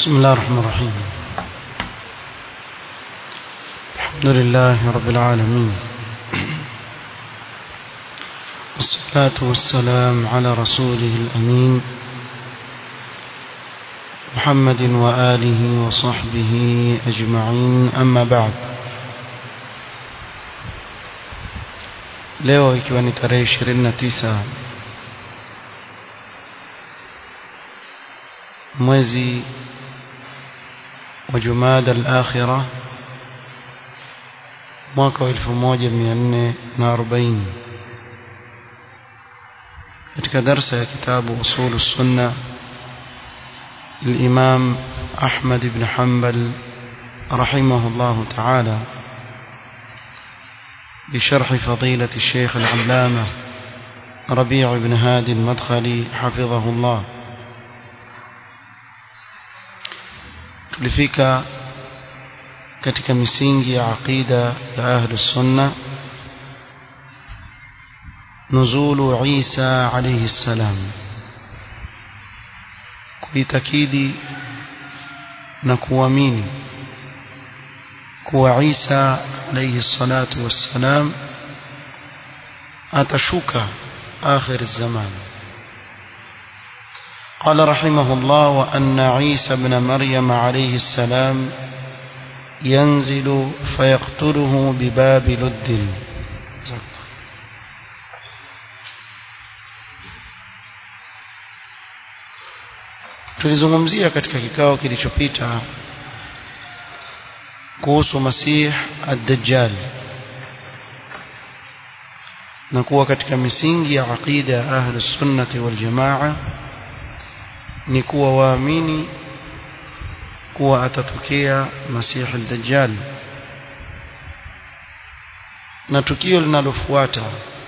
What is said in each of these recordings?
بسم الله الرحمن الرحيم الحمد لله رب العالمين والصلاة والسلام على رسوله الأمين محمد وآله وصحبه أجمعين أما بعد leo ikiwa ni tarehe 29 mwezi wa Jumada al-Akhira mwaka wa 1440 katika darsa ya kitabu usulu sunna الإمام أحمد بن حنبل رحمه الله تعالى بشرح فضيلة الشيخ العلامة ربيع بن هادي المدخلي حفظه الله tulifika katika misingi ya aqida ya ahli sunna nuzulu Isa alayhi salam kuitakidi na kuamini kuwa Isa alayhi salatu wassalam atashuka akhir zaman قال رحمه الله وأن عيسى بن مريم عليه السلام ينزل فيقتله بباب لد tulizungumzia katika kikao kilichopita kuhusu masih ad-dajjal na kuwa katika misingi ya aqida ya ahli sunnati wal jamaa ni kuwa waamini kuwa atatokea Masih al-Dajjal na tukio linalofuata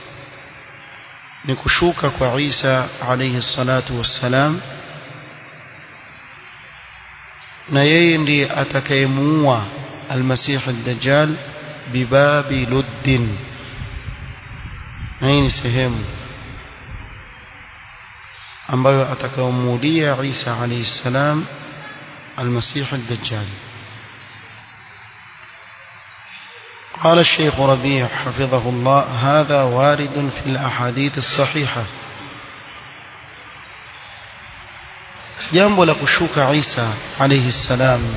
ni kushuka kwa Isa alayhi salatu wassalam na yeye ndiye atakayemuua al-Masih al-Dajjal bibabi luddin na hii ni sehemu ambayo atakayomuulia Isa alayhi salam المسيح الدجال قال الشيخ ربيع حفظه الله هذا وارد في الأحاديث الصحيحة jambo la kushuka Isa alayhi salam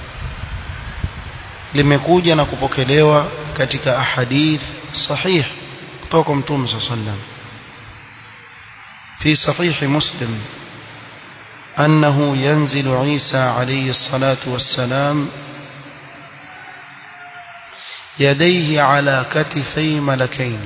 limekuja na kupokelewa katika ahadith sahih kutoka mtume صلى الله عليه وسلم في صحيح مسلم أنه ينزل عيسى عليه الصلاة والسلام يديه على كتفي ملكين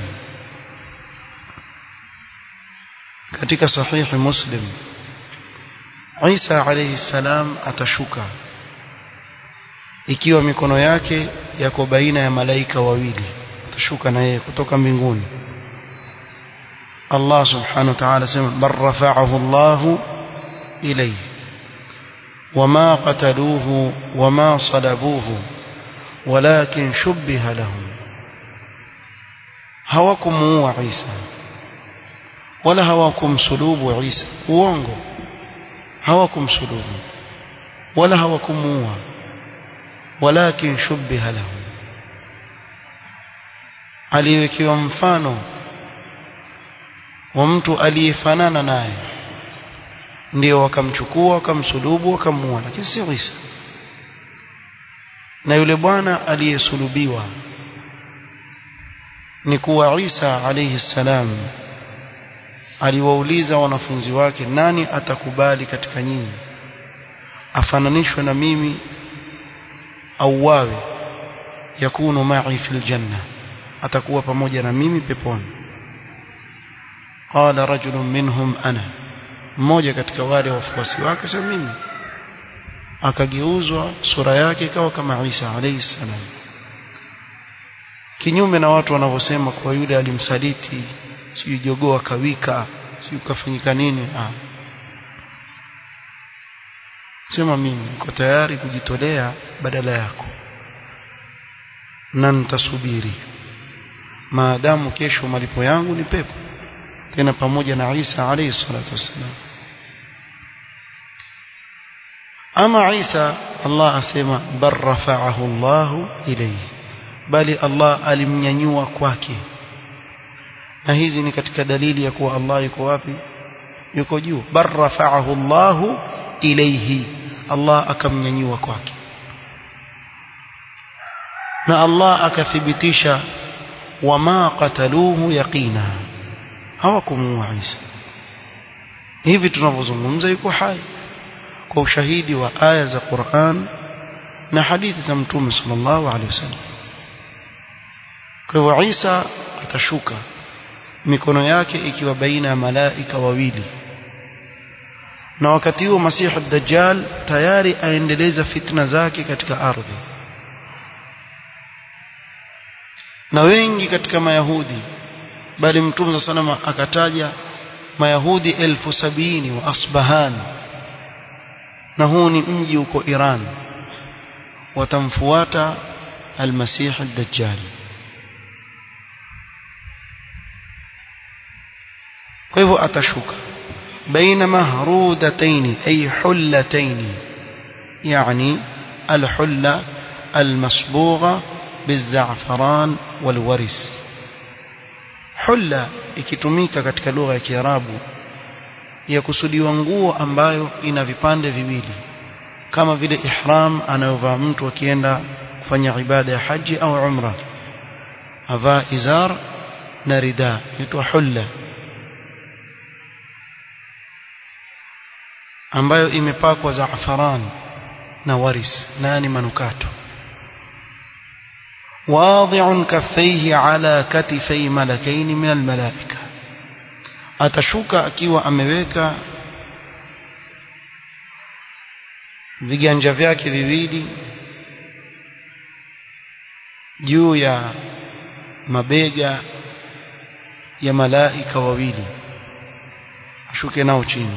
katika sahihi muslim Isa alayhi salam atashuka ikiwa mikono yake yako baina ya malaika wawili atashuka na yeye kutoka mbinguni Allah subhanahu wa ta'ala sema bar rafa'ahu Allahu إليه وما قتلوه وما صلبوه ولكن شبه لهم hawakumuua Isa wala hawakumsulubu Isa uongo hawakumsulubu wala hawakumuua walakin shubbiha lahum aliwekewa mfano wa mtu aliyefanana naye ndio wakamchukua wakamsulubu wakamuua lakini sio Isa na yule bwana aliyesulubiwa ni kuwa Isa alayhi salam aliwauliza wanafunzi wake nani atakubali katika nyinyi afananishwe na mimi au wawe yakunu ma'i fil janna atakuwa pamoja na mimi peponi qala rajulun minhum ana mmoja katika wale wafuasi wake sema mimi akageuzwa sura yake ikawa kama Isa alayhi salam kinyume na watu wanavyosema kwa yule alimsaliti sio jogoo akawika sio kafanyika nini ah sema mimi niko tayari kujitolea badala yako na nitasubiri maadamu kesho malipo yangu ni pepo tena pamoja na Isa alayhi salatu wassalam ama Isa Allah asema bar rafa'ahu Allah ilayhi bali Allah alimnyanyua kwake na hizi ni katika dalili ya kuwa Allah yuko wapi yuko juu bar rafa'ahu Allah ilayhi Allah akamnyanyua kwake na Allah akathibitisha wama qataluhu yaqina hawakumuua Isa hivi tunavyozungumza yuko hai kwa ushahidi wa aya za Qur'an na hadithi za Mtume sallallahu alaihi wasallam kwa hivyo Isa atashuka mikono yake ikiwa baina ya malaika wawili na wakati huo Masihi ad-Dajjal tayari aendeleza fitna zake katika ardhi na wengi katika mayahudi bali mtume sallallahu akataja mayahudi elfu sabini wa asbahan na huu ni mji uko Iran watamfuata almasih ad-dajjal kwa hivyo atashuka baina mahrudatayn ay hullatayn yani alhulla almasbugha بالزعفران والورس hulla ikitumika katika lugha ya Kiarabu ya kusudiwa nguo ambayo ina vipande viwili kama vile ihram anayovaa mtu akienda kufanya ibada ya haji au umra avaa izar na rida inaitwa hulla ambayo imepakwa zaafaran na waris nani manukato واضع كفيه على كتفي ملكين من الملائكة atashuka akiwa ameweka viganja vyake viwili juu ya mabega ya malaika wawili ashuke nao chini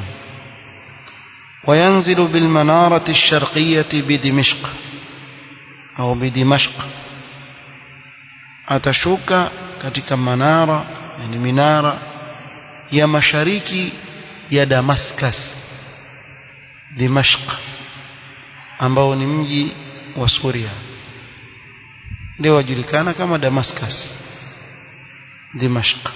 وينزل بالمنارة الشرقية بدمشق أو بدمشق atashuka katika manara yani minara ya mashariki ya Damascus Dimashq ambao ni mji wa Suria ndio wajulikana kama Damascus Dimashq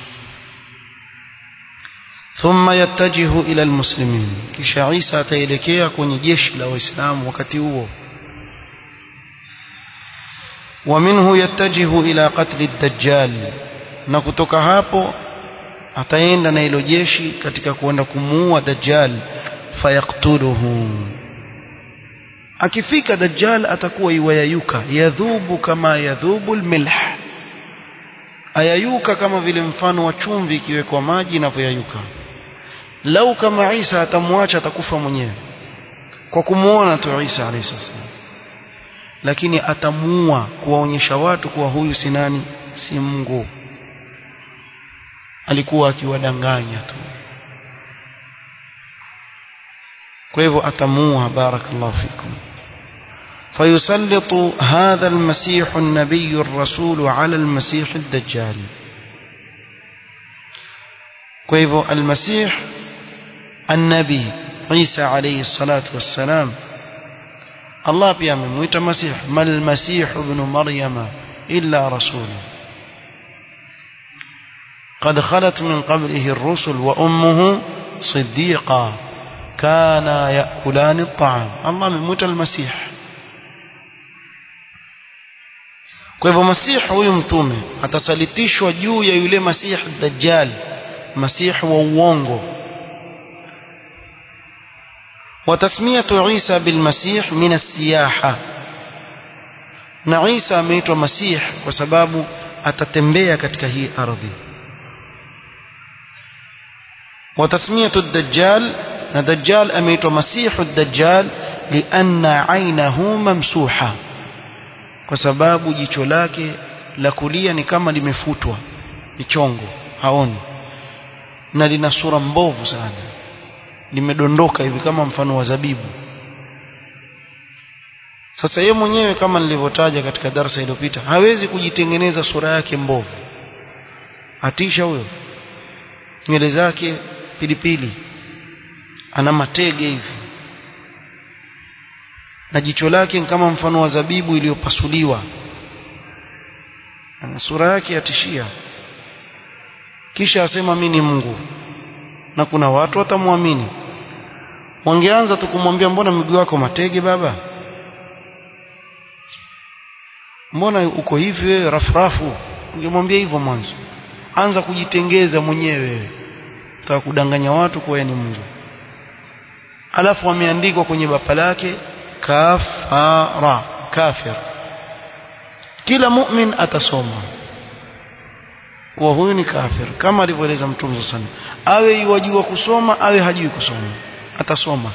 ثم يتجه إلى المسلمين kisha Isa ataelekea kwenye jeshi la Waislamu wakati huo ومنه يتجه إلى قتل الدجال na kutoka hapo ataenda na hilo jeshi katika kuenda kumuua dajjal fayaktuluhu akifika dajjal atakuwa iwayayuka yadhubu kama yadhubu almilh ayayuka kama vile mfano wa chumvi ikiwekwa maji inavyoyayuka lau kama Isa atamwacha atakufa mwenyewe kwa kumuona tu Isa alayhi salam lakini atamuua kuwaonyesha watu kuwa huyu si nani si Mungu alikuwa akiwadanganya tu kwa hivyo atamuua barakallahu fikum فيسلط هذا المسيح النبي الرسول على المسيح الدجال كيف المسيح النبي عيسى عليه الصلاة والسلام الله pia amemuita masih mal masih ibn maryama illa rasul قد خلت من قبله الرسل وامه صديقا كانا ياكلان الطعام الله amemuita المسيح kwa hivyo masihi huyu mtume atasalitishwa juu ya yule masihi dajjal masihi wa uongo وتسمية عيسى بالمسيح من السياحة na Isa ameitwa Masih kwa sababu atatembea katika hii ardhi وتسمية الدجال na Dajjal ameitwa Masihu Dajjal lianna ainahu mamsuha kwa sababu jicho lake la kulia ni kama limefutwa ni chongo haoni na lina sura mbovu sana limedondoka hivi kama mfano wa zabibu sasa yeye mwenyewe kama nilivyotaja katika darasa iliyopita hawezi kujitengeneza sura yake mbovu atisha huyo nywele zake pilipili ana matege hivi na jicho lake kama mfano wa zabibu iliyopasuliwa na sura yake yatishia kisha asema mimi ni Mungu na kuna watu watamwamini wangeanza tu kumwambia mbona miguu yako matege baba mbona uko hivi wewe rafrafu ungemwambia hivyo mwanzo anza kujitengeza mwenyewe utaka kudanganya watu kwa ni Mungu alafu ameandikwa kwenye bapa lake kafara kafir kila mu'min atasoma wa huyu ni kafir kama alivyoeleza mtume sana awe yajua kusoma awe hajui kusoma atasoma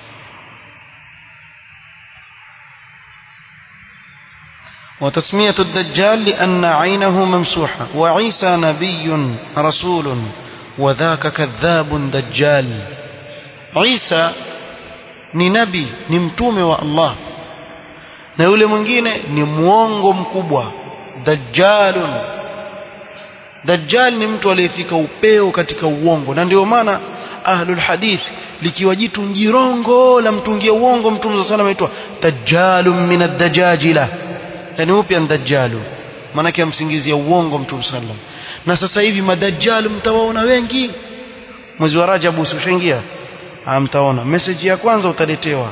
وتسمية الدجال لأن عينه ممسوحة وعيسى نبي رسول وذاك كذاب دجال عيسى ni nabii ni mtume wa Allah na yule mwingine ni muongo mkubwa dajjalun dajjal ni mtu aliyefika upeo katika uongo na ndio maana ahlul hadith likiwa jitu njirongo la mtungia uongo mtume sallallahu alayhi wasallam aitwa dajjalun min ad-dajajila yani upya dajjalu maana amsingizia uongo mtume sallallahu na sasa hivi madajjalu mtawaona wengi mwezi wa Rajab usishaingia mtaona message ya kwanza utaletewa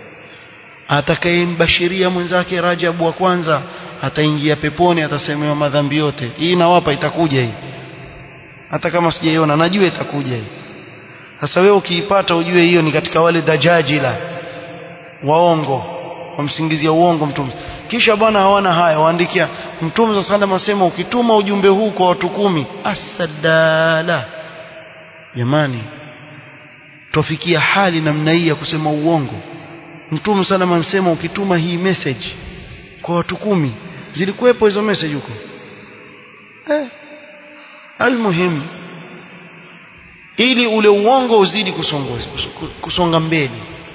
atakayembashiria mwenzake Rajab wa kwanza ataingia peponi atasemewa madhambi yote hii nawapa itakuja hii hata kama sijaiona najua itakuja hii sasa wewe ukiipata ujue hiyo ni katika wale dajajila waongo wamsingizia uongo mtume kisha bwana hawana haya waandikia mtume za sallam asema ukituma ujumbe huu kwa watu kumi asadala jamani tofikia hali namna hii ya kusema uongo mtume sallam anasema ukituma hii message kwa watu kumi zilikuwepo hizo message huko eh almuhim ili ule uongo uzidi kusonga kusonga mbele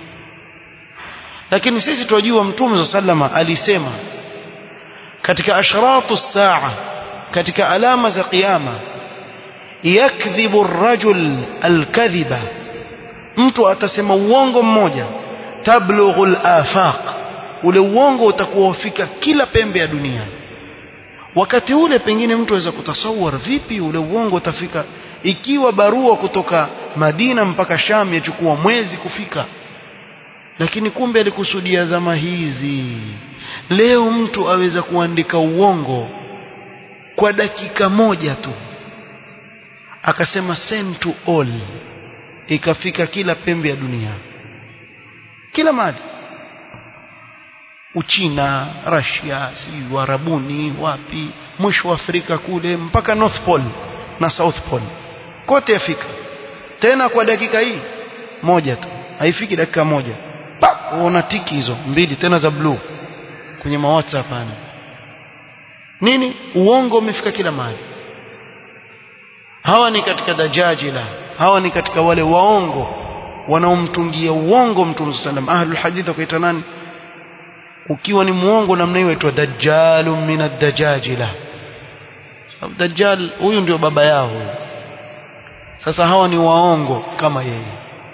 lakini sisi tunajua mtume sallama alisema katika ashratu saa katika alama za kiyama yakdhibu ar-rajul al-kadhiba mtu atasema uongo mmoja tablughu al-afaq ule uongo utakuwa ufika kila pembe ya dunia wakati ule pengine mtu aweza kutasawar vipi ule uongo utafika ikiwa barua kutoka Madina mpaka Sham yachukua mwezi kufika lakini kumbe alikusudia zama hizi leo mtu aweza kuandika uongo kwa dakika moja tu akasema send to all ikafika kila pembe ya dunia kila mahali Uchina, Russia, si Warabuni, wapi, mwisho wa Afrika kule mpaka North Pole na South Pole. Kote afika. Tena kwa dakika hii moja tu. Haifiki dakika moja. Pa, uona tiki hizo mbili tena za blue kwenye ma WhatsApp hapa. Nini? Uongo umefika kila mahali. Hawa ni katika dajajila. Hawa ni katika wale waongo wanaomtungia uongo Mtume sallam. Ahlul hadith wakaita nani? ukiwa ni muongo namna hiyo aitwa dajjalun min ad-dajajila sababu dajjal huyu ndio baba yao huyu sasa hawa ni waongo kama yeye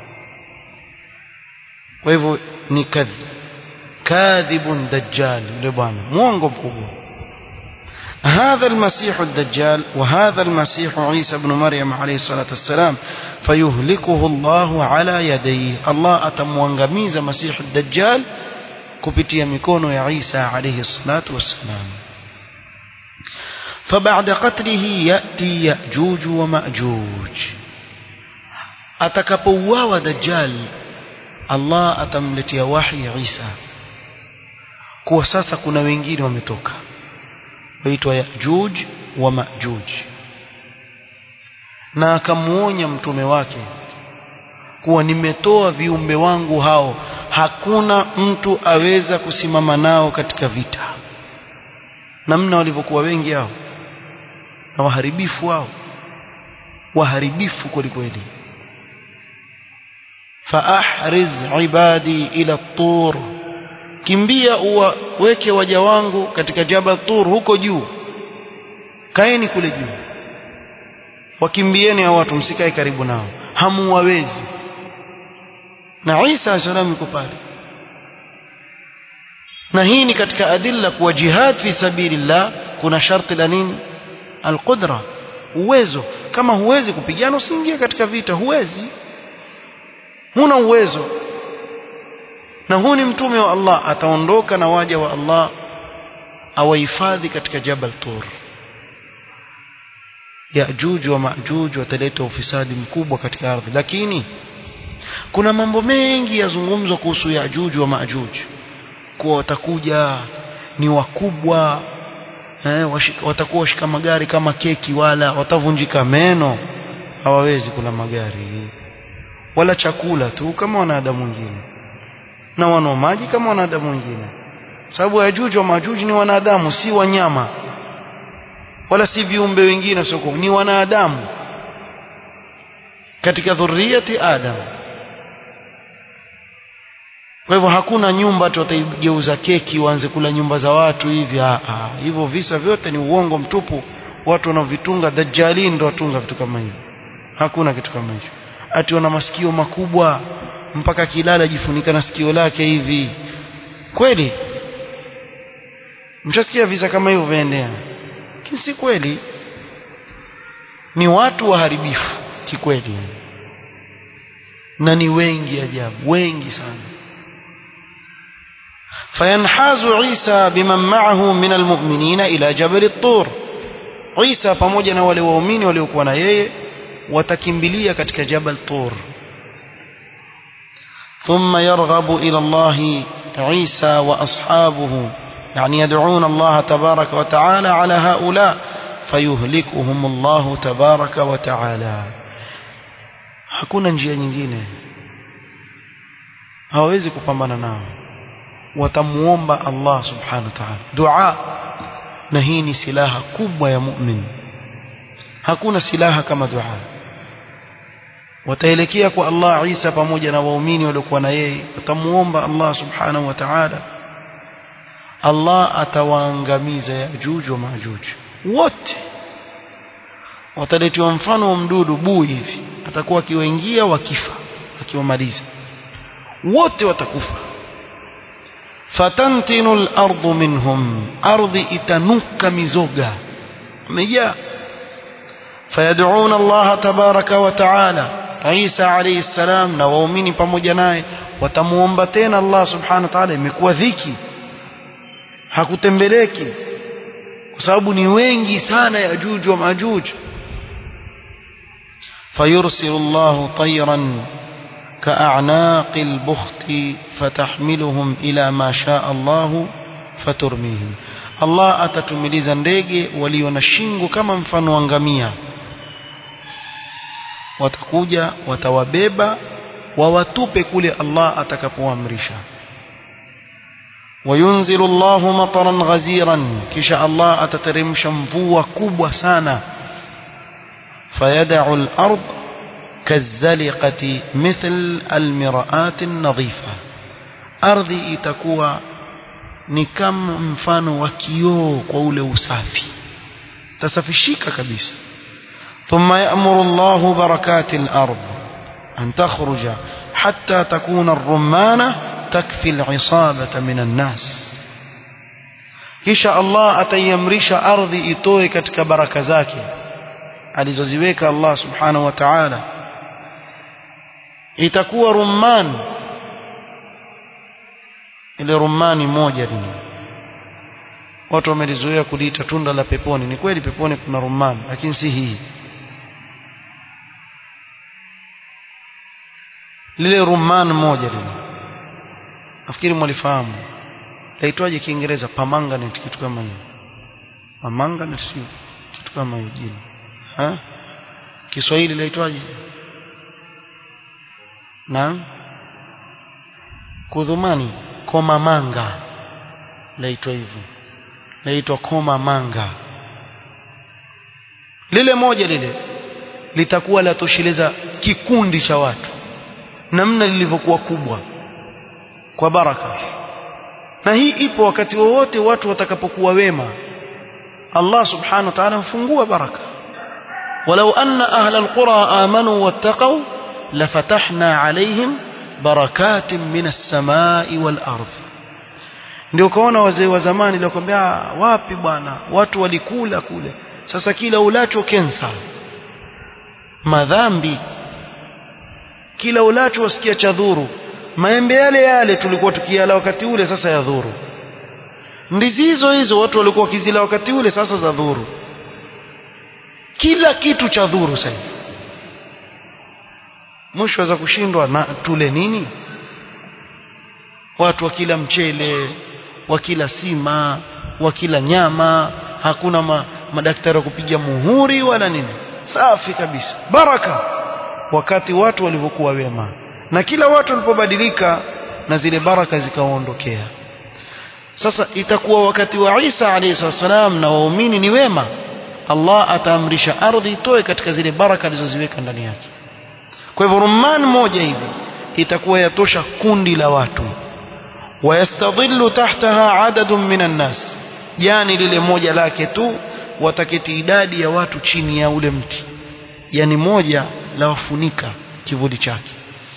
kwa hivyo ni kadhib kadhibun dajjal yule bwana muongo mkubwa هذا المسيح الدجال وهذا المسيح عيسى بن مريم عليه الصلاة والسلام فيهلكه الله على يديه الله أتموانغميز مسيح الدجال kupitia mikono ya Isa alayhi salatu wassalam فبعد قتله يأتي يأجوج ومأجوج atakapouawa dajjal Allah atamletea wahi Isa kuwa sasa kuna wengine wametoka waitwa Yajuj wa Majuj na akamuonya mtume wake kuwa nimetoa viumbe wangu hao hakuna mtu aweza kusimama nao katika vita namna walivyokuwa wengi hao na waharibifu wao waharibifu kwelikweli faahriz ibadi ila tur kimbia uwaweke waja wangu katika jabal tur huko juu kaeni kule juu wakimbieni hao watu msikae karibu nao hamuwawezi na Isa alayhi yuko pale na hii ni katika adilla kuwa jihad fi sabilillah kuna sharti la nini alqudra uwezo kama huwezi kupigana usiingie katika vita huwezi huna uwezo na huu ni mtume wa Allah ataondoka na waja wa Allah awahifadhi katika Jabal Tur Yajuj wa Majuj wataleta ufisadi mkubwa katika ardhi lakini kuna mambo mengi yazungumzwa kuhusu Yajuj wa Majuj kuwa watakuja ni wakubwa eh, washika, watakuwa washika magari kama keki wala watavunjika meno hawawezi kula magari wala chakula tu kama wanadamu wengine na wanao maji kama wanadamu wengine sababu Yajuj wa Majuj ni wanadamu si wanyama wala si viumbe wengine soko ni wanadamu katika dhurriyati Adam kwa hivyo hakuna nyumba watu wataigeuza keki waanze kula nyumba za watu hivi ah, ah. hivyo visa vyote ni uongo mtupu watu wanaovitunga dajjalin ndio watunga vitu kama hivyo hakuna kitu kama hicho ati wana masikio makubwa mpaka kilala jifunika na sikio lake hivi kweli mshasikia visa kama hivyo vyaendea lakini si kweli ni watu waharibifu kikweli na ni wengi ajabu wengi sana فينحاز عيسى بمن معه من المؤمنين إلى جبل الطور عيسى pamoja na wale waumini waliokuwa na yeye watakimbilia katika jabal tur ثم يرغب إلى الله عيسى وأصحابه يعني يدعون الله تبارك وتعالى على هؤلاء فيهلكهم الله تبارك وتعالى hakuna njia nyingine hawawezi kupambana nao watamuomba Allah subhanahu wa ta'ala dua na hii ni silaha kubwa ya mu'min hakuna silaha kama dua wataelekea kwa Allah Isa pamoja na waumini waliokuwa na yeye watamuomba Allah subhanahu wa ta'ala Allah atawaangamiza Yajuj wa Majuj wote wataletiwa mfano wa mdudu bui hivi atakuwa akiwaingia wakifa akiwamaliza wote watakufa fatantinu al-ardu minhum ardhi itanuka mizoga umejaa fayad'una Allah tabaraka wa ta'ala Isa alayhi salam na waumini pamoja naye watamuomba tena Allah subhanahu wa ta'ala imekuwa dhiki hakutembeleki kwa sababu ni wengi sana yajuj wa majuj fayursilu Allah tayran كأعناق البخت فتحملهم إلى ما شاء الله فترميهم الله atatumiliza ndege walio na shingo kama mfano wa ngamia watakuja watawabeba wawatupe kule Allah atakapoamrisha وينزل الله مطرا غزيرا كشاء الله أتترمش مفوة كبوة سانا فيدع الأرض كالزلقة مثل المرآة النظيفة أرضي itakuwa ni kama mfano wa kioo kwa ule usafi tasafishika kabisa ثم يأمر الله بركات الأرض أن تخرج حتى تكون الرمانة تكفي العصابة من الناس kisha Allah ataiamrisha ardhi itoe katika baraka zake alizoziweka Allah subhanahu wa ta'ala itakuwa rumman ile rumani moja ni watu wamelizoea kuliita tunda la peponi ni kweli peponi kuna rumman lakini si hii lile rumman moja lile nafikiri mwalifahamu laitwaje kiingereza permanganate kitu kama hiyo permanganate sio kitu kama hiyo jina ha Kiswahili laitwaje Naam Kudhumani koma manga laitwa hivyo laitwa koma manga lile moja lile litakuwa latosheleza kikundi cha watu namna lilivyokuwa kubwa kwa baraka na hii ipo wakati wowote watu watakapokuwa wema Allah subhanahu wa ta'ala hufungua baraka ولو أن أهل القرى آمنوا واتقوا لفتحنا عليهم بركات من السماء والأرض ndio kaona wazee wa zamani walikwambia wapi bwana watu walikula kule sasa kila ulacho kensa madhambi kila ulacho wasikia cha dhuru maembe yale yale tulikuwa tukiala wakati ule sasa ya dhuru ndizi hizo hizo watu walikuwa wakizila wakati ule sasa za dhuru kila kitu cha dhuru sasa mwisho za kushindwa na tule nini watu wakila mchele wakila sima wakila nyama hakuna ma, madaktari wa kupiga muhuri wala nini safi kabisa baraka wakati watu walivyokuwa wema na kila watu walipobadilika na zile baraka zikawaondokea sasa itakuwa wakati wa Isa alayhi salam na waumini ni wema Allah ataamrisha ardhi itoe katika zile baraka alizoziweka ndani yake kwa hivyo rumman moja hivi itakuwa yatosha kundi la watu wayastadhillu tahtaha adadun minan nas jani lile moja lake tu wataketi idadi ya watu chini ya ule mti yani moja la wafunika kivuli chake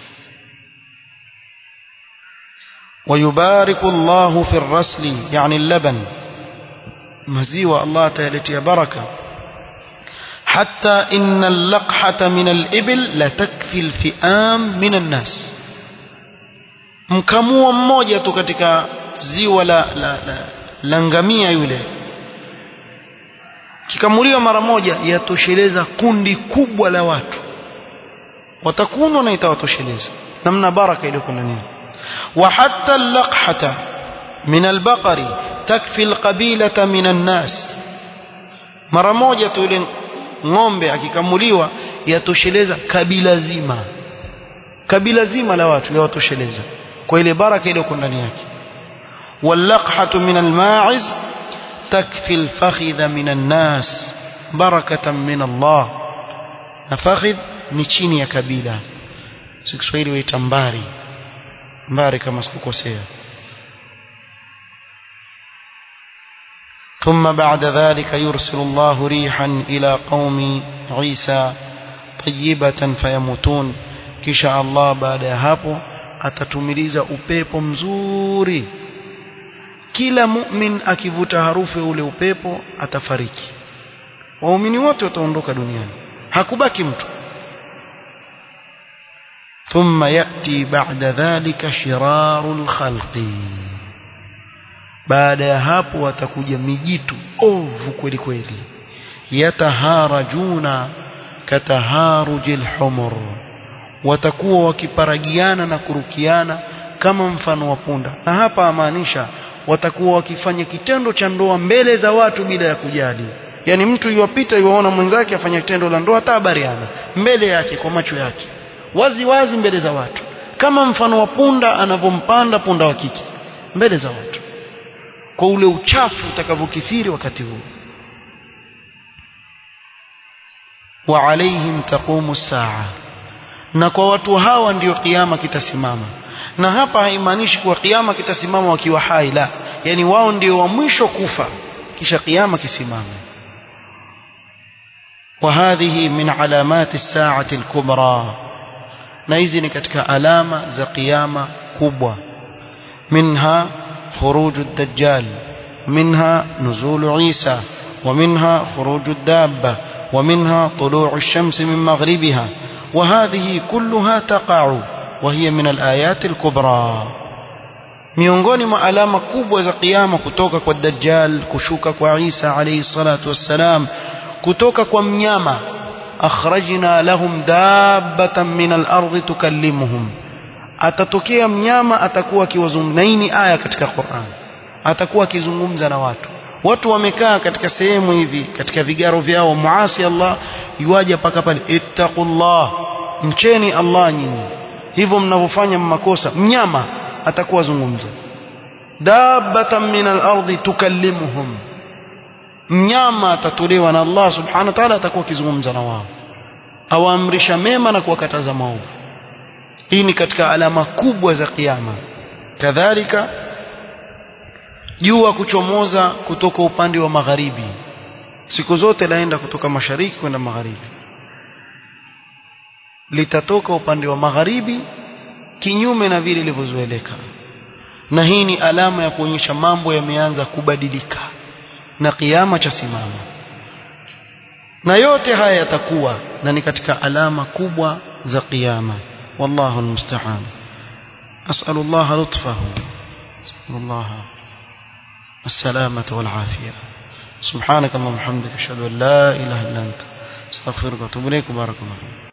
ويبارك الله في الرسل يعني اللبن مزيوة الله تيلتي بركة حتى إن اللقحة من الإبل لتكفي الفئام من الناس mkamua mmoja tu katika ziwa la, la, la, la ngamia yule kikamuliwa mara moja yatosheleza kundi kubwa la watu watakunwa na itawatosheleza namna baraka iliyoko ndani وحتى اللقحة من البقر تكفي القبيلة من الناس mara moja tu ile ng'ombe akikamuliwa yatosheleza kabila zima kabila zima la watu yawatosheleza kwa ile baraka iliyoko ndani yake wallaqhatu min alma'iz takfi alfakhidha min annas barakatan min Allah na fakhidh ni chini ya kabila si Kiswahili waita mbari mbari kama sikukosea ثم بعد ذلك يرسل الله ريحا إلى قوم عيسى طيبة فيموتون kisha Allah baada ya hapo atatumiliza upepo mzuri kila mu'min akivuta harufu ya ule upepo atafariki waumini wote wataondoka duniani hakubaki mtu ثم يأتي بعد ذلك شرار الخلق baada ya hapo watakuja mijitu ovu kweli kweli yataharajuna kataharujil humur watakuwa wakiparagiana na kurukiana kama mfano wa punda na hapa amaanisha watakuwa wakifanya kitendo cha ndoa mbele za watu bila ya kujali yani mtu yuwapita yuwaona mwenzake afanya kitendo la ndoa hata habariana mbele yake kwa macho yake wazi wazi mbele za watu kama mfano wa punda anavyompanda punda wa kike mbele za watu kwa ule uchafu utakavyokithiri wakati huo wa alaihim taqumu saa na kwa watu hawa ndiyo kiama kitasimama na hapa haimaanishi kuwa kiama kitasimama wakiwa hai la yani wao ndio wa mwisho kufa kisha kiama kisimame وهذه من علامات الساعة الكبرى na hizi ni katika alama za kiyama kubwa minha خروج الدجال منها نزول عيسى ومنها خروج الدابة ومنها طلوع الشمس من مغربها وهذه كلها تقع وهي من الآيات الكبرى miongoni mwa alama kubwa za kiyama kutoka kwa dajjal kushuka kwa Isa alayhi salatu wassalam kutoka kwa mnyama akhrajna lahum dabbatan min al-ardi tukallimuhum atatokea mnyama atakuwa akiwazungumza na hii ni aya katika Qur'an atakuwa akizungumza na watu watu wamekaa katika sehemu hivi katika vigaro vyao muasi Allah yuaje paka pale ittaqullah mcheni Allah nyinyi hivyo mnavyofanya makosa mnyama atakuwa zungumza dabbatan min al-ardi tukallimuhum mnyama atatolewa na Allah subhanahu wa ta'ala atakuwa akizungumza na wao awaamrisha mema na kuwakataza maovu hii ni katika alama kubwa za kiyama kadhalika jua kuchomoza kutoka upande wa magharibi siku zote laenda kutoka mashariki kwenda magharibi litatoka upande wa magharibi kinyume na vile ilivyozoeleka na hii ni alama ya kuonyesha mambo yameanza kubadilika na kiyama cha simama na yote haya yatakuwa na ni katika alama kubwa za kiyama wallahu almusta'an as'alu Allah lutfahu Allah السلامة والعافية سبحانك اللهم وبحمدك اشهد ان لا اله الا انت استغفرك واتوب اليك بارك الله